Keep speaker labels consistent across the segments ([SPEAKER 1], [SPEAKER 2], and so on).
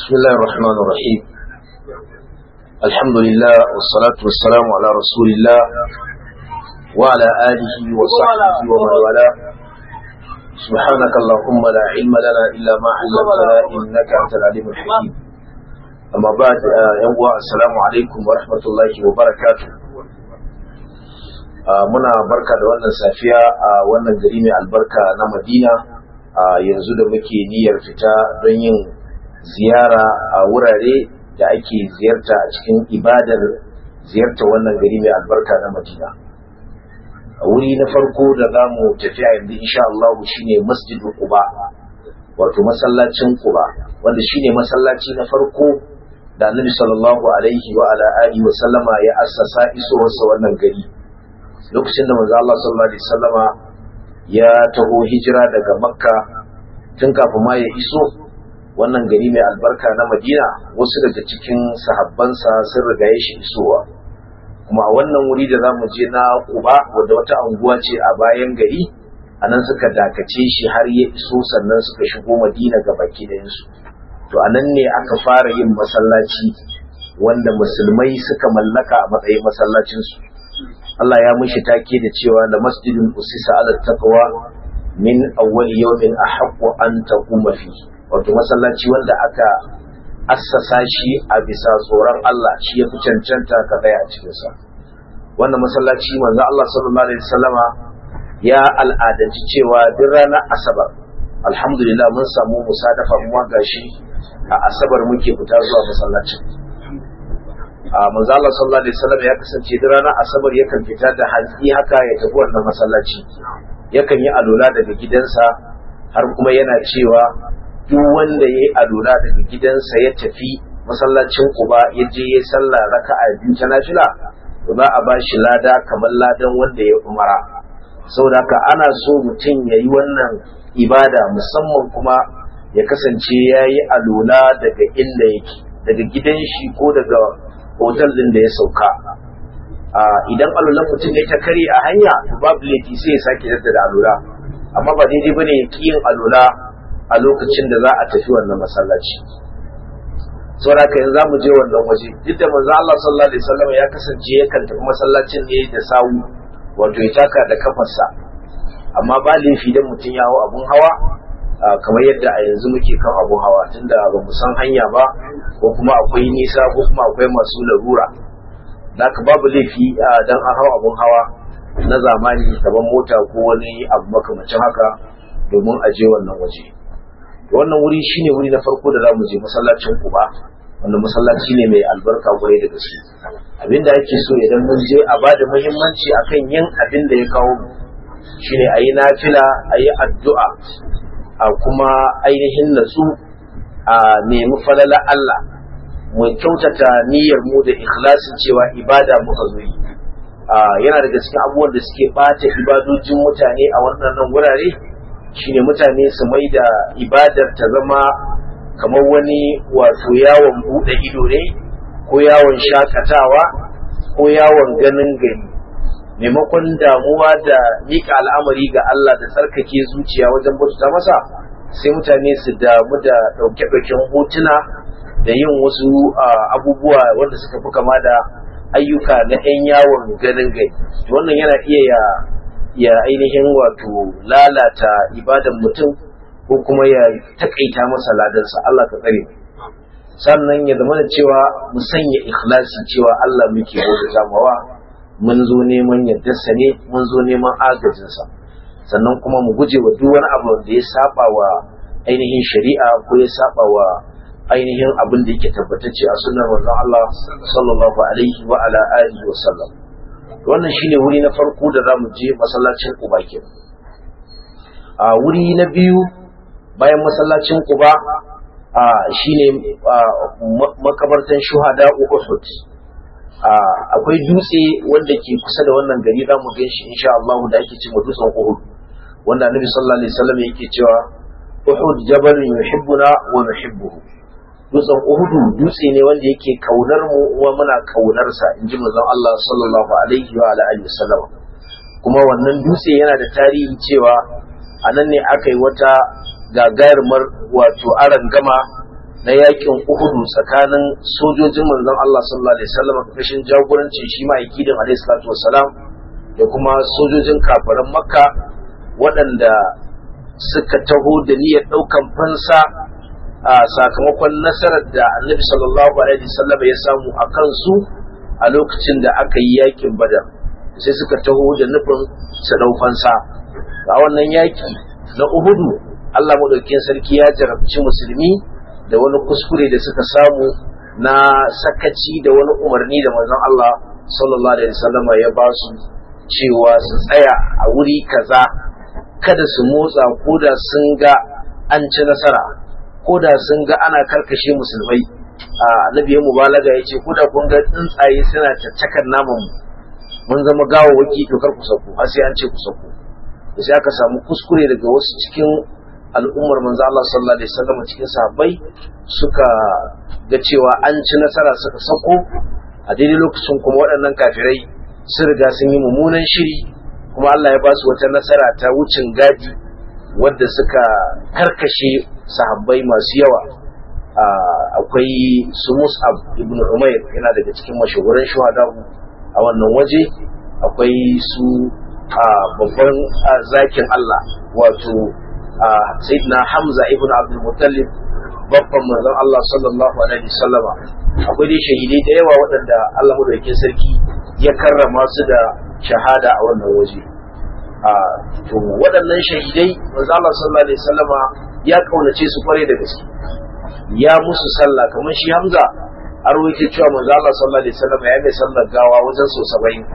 [SPEAKER 1] بسم الله الرحمن الرحيم الحمد لله والصلاة والسلام على رسول الله وعلى آله وصحبه ومن والاه سبحانك اللهم لا علم لنا إلا ما علمتنا إنك أنت العليم الحكيم أما بعد يوم السلام عليكم ورحمة الله وبركاته muna barka da wannan safiya a wannan gari mai albarka na madina yanzu da muke niyyar fita don yin ziyara a wurare da ake ziyarta a cikin ibadar ziyarta wannan gari mai albarka na madina a wuri na farko da za mu tafi a yanzu insha Allah shine masjidul quba wato masallacin quba wanda shine masallaci na farko da annabi sallallahu alaihi wa ala alihi wa sallama ya assasa isowarsa wannan gari lokacin da manzo Allah sallallahu alaihi wasallama ya taho hijira daga makka tun kafin ma ya iso wannan gari mai albarka na madina wasu daga cikin sahabbansa sun riga ya shi isowa kuma a wannan wuri da za mu je na kuba wadda wata anguwa ce a bayan gari a nan suka dakace shi har ya iso sannan suka shigo madina ga baki ɗayansu to a nan ne aka fara yin masallaci wanda musulmai suka mallaka a matsayin masallacinsu Allah ya mushi take da cewa da masjidin usisa ala taqwa min awwal yawmin ahaqqu an taquma fi wato masallaci wanda aka assasa shi a bisa tsoron Allah shi ya fi cancanta ka tsaya a cikin sa wannan masallaci manzo Allah sallallahu alaihi wasallama ya al'adanci cewa duk ranar asabar alhamdulillah mun samu musadafa mu gashi a asabar muke fita zuwa masallacin a manzo Allah sallallahu alaihi wasallam ya kasance da ranar asabar yakan fita da hantsi haka ya tafi wannan masallaci yakan yi alula daga gidansa har kuma yana cewa duk wanda ya yi alula daga gidansa ya tafi masallacin Quba ya je ya sallah raka'a biyu ta nafila to za a bashi lada kamar ladan wanda ya umara saboda haka ana so mutum ya yi wannan ibada musamman kuma ya kasance ya yi alula daga inda yake daga gidan shi ko daga hotel din da ya sauka idan alulan mutum ya ta kare a hanya babu laifi sai ya sake jaddada alula amma ba daidai bane ya ki yin alula a lokacin da za a tafi wannan masallaci saboda haka yanzu zamu je wannan waje duk da manzo Allah sallallahu alaihi wasallam ya kasance yakan tafi masallacin ne da sawu wato ya taka da kafarsa amma ba laifi dan mutum ya hau abun hawa kamar yadda a yanzu muke kan abun hawa tunda ba mu san hanya ba ko kuma akwai nisa ko kuma akwai masu larura ka babu laifi dan an hau abun hawa na zamani kaman mota ko wani abu makamacin haka domin a je wannan waje wannan wuri shine wuri na farko da zamu je masallacin Quba wanda masallaci ne mai albarka kwarai da gaske abinda ake so idan mun je a bada muhimmanci akan yin abin da ya kawo mu shine ayi nafila ayi addu'a a kuma ainihin natsu a nemi falala Allah mu kyautata niyyar mu da ikhlasin cewa ibada muka zo yi yana daga cikin abubuwan da suke bata ibadojin mutane a wannan wurare shine mutane su mai da ibadar ta zama kamar wani wato yawon bude ido ne ko yawon shakatawa ko yawon ganin gari maimakon damuwa da mika al'amari ga Allah da tsarkake zuciya wajen bauta masa sai mutane su damu da ɗauke-ɗauken hotuna da yin wasu abubuwa wanda suka fi kama da ayyuka na 'yan yawon ganin gari wannan yana iya ya ya ainihin wato lalata ibadan mutum ko kuma ya takaita masa ladansa Allah ka tsare sannan ya zama da cewa mu sanya ikhlasi cewa Allah muke bauta mawa mun zo neman yardarsa ne mun zo neman agajinsa sannan kuma mu guje wa duk wani abu da ya saba wa ainihin shari'a ko ya saba wa ainihin abin da yake tabbatacce a sunnar manzon Allah sallallahu alaihi wa ala alihi wa sallam wannan shine wuri na farko da zamu je masallacin Quba kenan a wuri na biyu bayan masallacin Quba a shine makabartan shuhada Uhud akwai dutse wanda ke kusa da wannan gari za mu gan shi insha Allah da ake cewa dutsen Uhud wanda Annabi sallallahu alaihi wasallam yake cewa Uhud jabalun yuhibbuna wa nuhibbuhu dutsen Uhud dutse ne wanda yake kaunar mu kuma muna kaunar sa inji manzon Allah sallallahu alaihi wa alihi wasallam kuma wannan dutse yana da tarihi cewa a nan ne aka yi wata gagarumar wato aran gama na yakin uhudu tsakanin sojojin manzon Allah sallallahu alaihi wasallam kashin jagorancin shi ma'aikidin alaihi salatu wassalam da kuma sojojin kafiran makka waɗanda suka taho da niyyar ɗaukan fansa a sakamakon nasarar da annabi sallallahu alaihi wasallam ya samu a kansu a lokacin da aka yi yakin badar sai suka taho da nufin su ɗau fansa a wannan yaki na uhudu Allah maɗaukin sarki ya jarabci musulmi da wani kuskure da suka samu na sakaci da wani umarni da manzon Allah sallallahu alaihi wasallam ya ba su cewa su tsaya a wuri kaza kada su motsa ko da sun ga an ci nasara ko da sun ga ana karkashe musulmai a annabi ya mubalaga ya ce ko da kun ga tsuntsaye suna caccakar naman mun zama gawawaki to kar ku sako har sai an ce ku sako sai aka samu kuskure daga wasu cikin al'ummar manzo Allah sallallahu alaihi wasallam cikin sahabbai suka ga cewa an ci nasara suka sako a daidai lokacin kuma waɗannan kafirai sun riga sun yi mummunan shiri kuma Allah ya ba su wata nasara ta wucin gadi wadda suka karkashe sahabbai masu yawa akwai su Mus'ab ibn Umair yana daga cikin mashahuran shuhada a wannan waje akwai su babban zakin Allah wato sayyidina Hamza ibn Abdul Muttalib babban manzon Allah sallallahu alaihi wasallama akwai dai shahidai da yawa waɗanda Allah madaukakin sarki ya karrama su da shahada a wannan waje to waɗannan shahidai manzo Allah sallallahu alaihi wasallama ya kaunace su kware da gaske ya musu sallah kamar shi Hamza a rawaito cewa manzo Allah sallallahu alaihi wasallama ya mai sallar gawa wajen so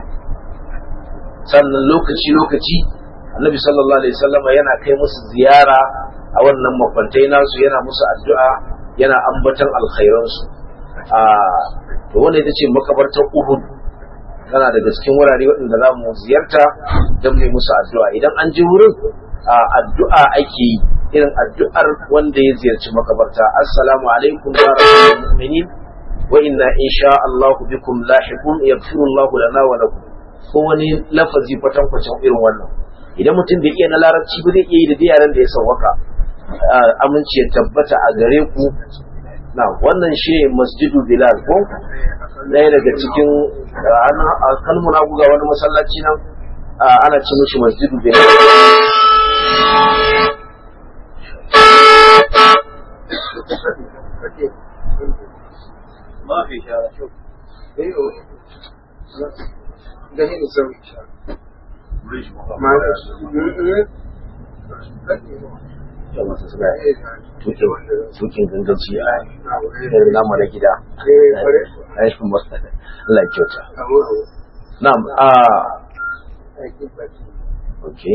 [SPEAKER 1] 70 sannan lokaci lokaci Annabi sallallahu alaihi wasallama yana kai musu ziyara a wannan makwantai nasu yana musu addu'a yana ambaton alkhairansu a to wanda ita ce makabartar Uhud tana daga cikin wurare waɗanda za mu ziyarta don mai musu addu'a idan an ji wurin addu'a ake yi irin addu'ar wanda ya ziyarci makabarta assalamu alaikum ya rabbal mu'minin wa inna insha Allah bikum lahiqun yaghfiru Allah lana wa lakum ko wani lafazi kwatankwacin irin wannan idan mutum bai iya na larabci ba zai iya yi da yaran da ya sauwaka aminci ya tabbata a gare ku na wannan shi masjidu bilal ko ɗaya daga cikin kalmuna guga wani masallaci nan ana ce mishi masjidu bilal
[SPEAKER 2] ما في شارع شوف
[SPEAKER 3] ايوه ده هنا نسوي
[SPEAKER 2] بريج
[SPEAKER 3] معلش
[SPEAKER 1] tukin ganganci a irin namu na gida Allah kyauta na'am a okay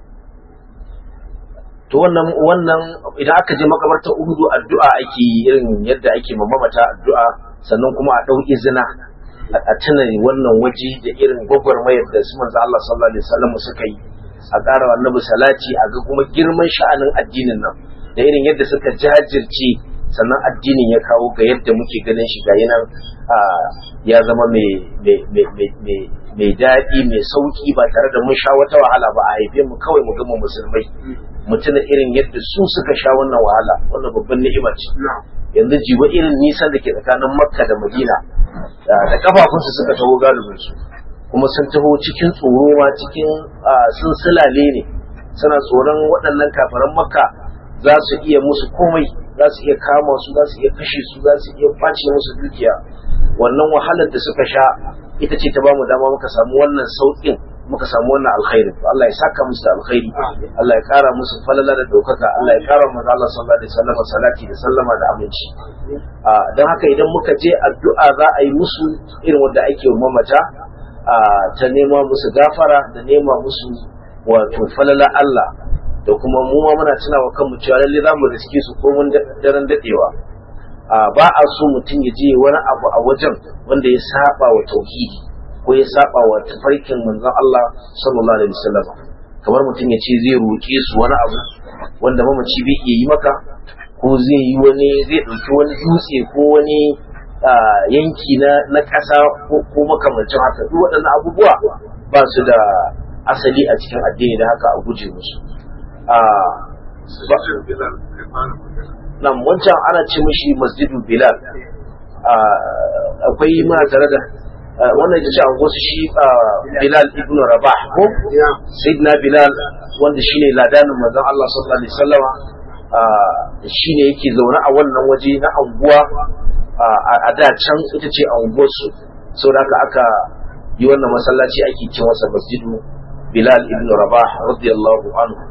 [SPEAKER 1] to wannan wannan idan aka je makabartar uhudu addu'a ake yi irin yadda ake mamamata addu'a sannan kuma a ɗau izina a tuna wannan waje da irin gwagwarmayar da su manzo Allah sallallahu alaihi wasallam suka yi a ƙara annabi salati a ga kuma girman sha'anin addinin nan da irin yadda suka jajirce sannan addinin ya kawo ga yadda muke ganin shi ga nan ya zama mai daɗi mai sauƙi ba tare da mun sha wata wahala ba a haife mu kawai mu gama musulmai mu tuna irin yadda su suka sha wannan wahala wannan babban ni'ima ce yanzu jiba irin nisan da ke tsakanin makka da madina da kafafunsu suka taho galibinsu kuma sun taho cikin tsoro ma cikin sun sulale ne suna tsoron waɗannan kafaran makka za su iya musu komai za su iya kama su za su iya kashe su za su iya kwace musu dukiya wannan wahalar da suka sha ita ce ta bamu dama muka samu wannan sauƙin muka samu wannan alkhairi Allah ya saka musu da alkhairi Allah ya kara musu falala da daukaka Allah ya kara manzo Allah sallallahu alaihi wasallam salati da sallama da aminci dan haka idan muka je addu'a za a yi musu irin wanda ake mamata ta nema musu gafara da nema musu wato falala Allah da kuma mu ma muna tunawa kanmu cewa lalle za mu riske su ko mun daren dadewa ba a so mutum ya je wani abu a wajen wanda ya saba wa tauhidi ko ya saba wa tafarkin manzon Allah sallallahu alaihi wasallam kamar mutum ya ce zai roƙe su wani abu wanda mamaci bai iya yi maka ko zai yi wani zai ɗauki wani dutse ko wani yanki na na ƙasa ko makamancin haka duk waɗannan abubuwa ba su da asali a cikin addini da haka a guje musu nan wancan ana ce mishi masjidu bilal akwai muna tare da wannan ita ce wasu shi bilal ibn rabah ko sayyidina bilal wanda shine ladanin manzon Allah sallallahu alaihi wasallama shine yake zaune a wannan waje na anguwa a da can ita ce anguwarsu saboda haka aka yi wannan masallaci ake ce masa masjidu bilal ibn rabah radiyallahu anhu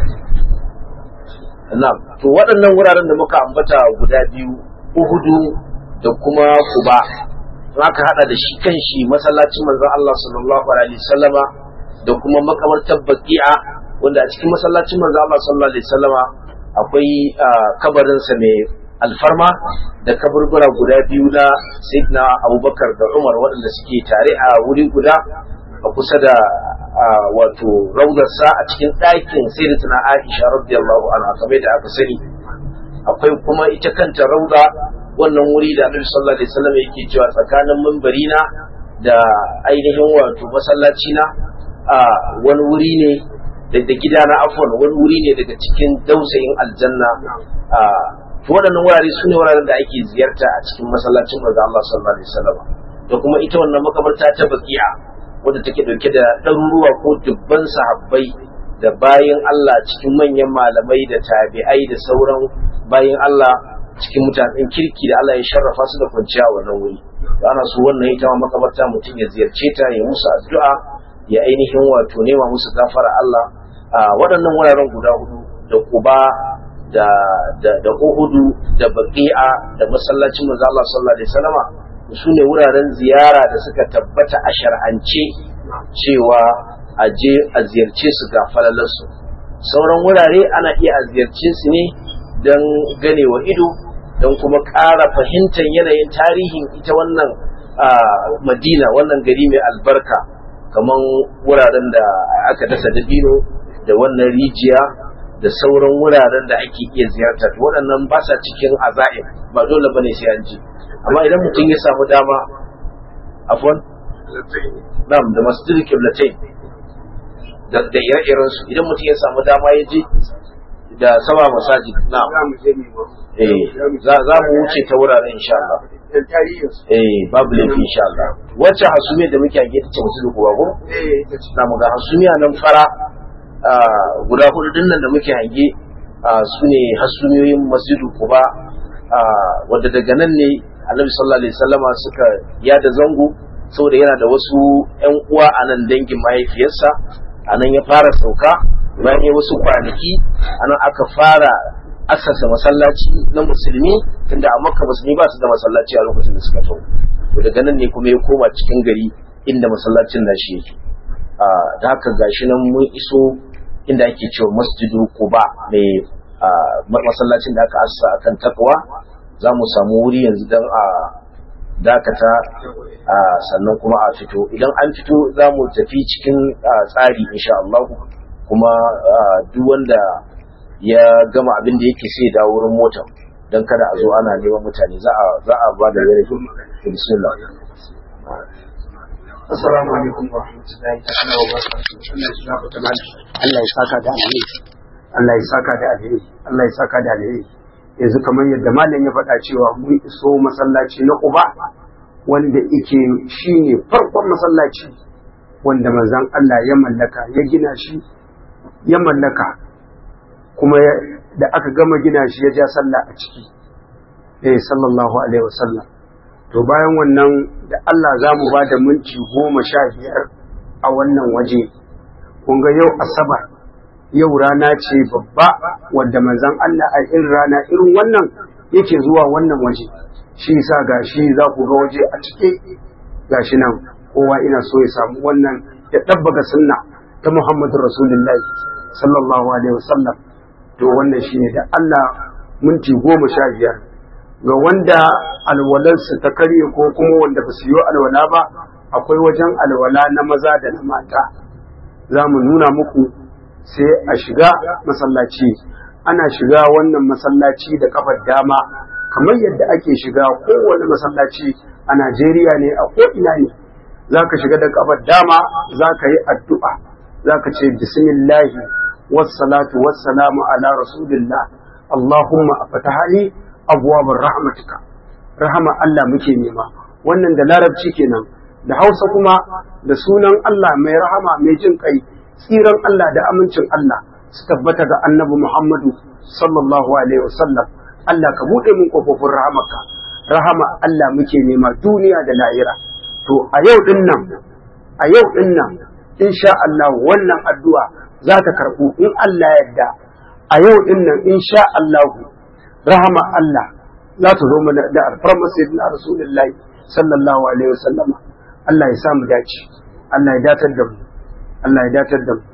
[SPEAKER 1] na'am to waɗannan wuraren da muka ambata guda biyu uhudu da kuma kuba aka hada da shi kan shi masallacin manzon Allah sallallahu alaihi wasallama da kuma makamartar baqi'a wanda a cikin masallacin manzon Allah sallallahu alaihi wasallama akwai kabarin sa mai alfarma da kaburbura guda biyu na Sayyidina Abubakar da Umar waɗanda suke tare a wuri guda a kusa da wato raudarsa a cikin ɗakin Sayyidatuna Aisha radiyallahu anha kamar da aka sani akwai kuma ita kanta rauda wannan wuri da Annabi sallallahu alaihi wasallam yake cewa tsakanin mimbarina da ainihin wato masallaci na a wani wuri ne da gida na afwan wani wuri ne daga cikin dausayin aljanna a to waɗannan wurare su ne wuraren da ake ziyarta a cikin masallacin manzo Allah sallallahu alaihi wasallam da kuma ita wannan makabarta ta baqiya wadda take dauke da ɗaruruwa ko dubban sahabbai da bayan Allah cikin manyan malamai da tabi'ai da sauran bayan Allah cikin mutanen kirki da Allah ya sharrafa su da kwanciya wannan wuri da ana so wannan ita ma makabarta mutum ya ziyarce ta ya musu addu'a ya ainihin wato nema musu gafara Allah a waɗannan wuraren guda hudu da Quba da da da Uhudu da Baqi'a da masallacin manzo Allah sallallahu alaihi wasallama su ne wuraren ziyara da suka tabbata a shar'ance cewa a je a ziyarce su ga falalarsu sauran wurare ana iya a ziyarce su ne don ganewa ido don kuma ƙara fahimtar yanayin tarihin ita wannan madina wannan gari mai albarka kamar wuraren da aka dasa dabino da wannan rijiya da sauran wuraren da ake iya ziyarta waɗannan ba sa cikin aza'im ba dole bane sai an ji amma idan mutum ya samu dama afwan na'am da masjid qiblatain da da ire-iren su idan mutum ya samu dama ya je da saba masajid na'am eh za za mu wuce ta wuraren insha Allah eh babu laifi insha Allah wacce hasumiya da muke hange ta ce musu kuwa ko eh na mu ga hasumiya nan fara guda hudu dinnan da muke hange su ne hasumiyoyin masjidu kuba wadda daga nan ne annabi sallallahu alaihi wasallama suka yada zango saboda yana da wasu ƴan uwa a nan dangin mahaifiyarsa a nan ya fara sauka bayan ya wasu kwanaki a nan aka fara asasa masallaci na musulmi tunda a makka musulmi ba su da masallaci a lokacin da suka tau to daga nan ne kuma ya koma cikin gari inda masallacin nashi yake da haka gashi nan mun iso inda ake cewa masjidu quba mai masallacin da aka asasa akan takwa za mu samu wuri yanzu don a dakata sannan kuma a fito idan an fito za mu tafi cikin tsari insha Allah kuma duk wanda ya gama abin da yake sai da wurin mota don kada a zo ana neman mutane za a ba da yare bismillah
[SPEAKER 2] Assalamu alaikum wa rahmatullahi ta'ala wa barakatuh. Allah ya saka da alheri. Allah ya saka da alheri. Allah ya saka da alheri. yanzu kamar yadda malam ya faɗa cewa mun iso masallaci na Quba wanda yake shine farkon masallaci wanda manzon Allah ya mallaka ya gina shi ya mallaka kuma da aka gama gina shi ya ja sallah a ciki eh sallallahu alaihi wasallam to bayan wannan da Allah za mu ba da minti goma sha biyar a wannan waje kun ga yau asabar yau rana ce babba wadda manzan Allah a irin rana irin wannan yake zuwa wannan waje shi sa gashi za ku ga waje a cike gashi nan kowa ina so ya samu wannan ya ɗabbaga sunna ta Muhammadu Rasulullahi sallallahu alaihi wasallam to wannan shine da Allah minti goma sha biyar ga wanda alwalarsu ta karye ko kuma wanda ba su yi alwala ba akwai wajen alwala na maza da na mata za mu nuna muku sai a shiga masallaci ana shiga wannan masallaci da kafar dama kamar yadda ake shiga kowane masallaci a Najeriya ne a ko'ina ne za ka shiga da kafar dama za ka yi addu'a za ka ce bismillahi wassalatu wassalamu ala rasulillah Allahumma afatahali abwabar rahmatika rahama Allah muke nema wannan da larabci kenan da Hausa kuma da sunan Allah mai rahama mai jin kai tsiran Allah da amincin Allah su tabbata ga annabi Muhammadu sallallahu alaihi wasallam Allah ka buɗe mun kofofin rahamarka rahama Allah muke nema duniya da lahira to a yau din nan a yau din nan insha Allah wannan addu'a za ta karɓu in Allah yadda a yau din nan insha Allah rahama Allah za ta zo mana da alfarmar sayyidina rasulullahi sallallahu alaihi wasallam Allah ya samu dace Allah ya datar da mu Allah ya datar da mu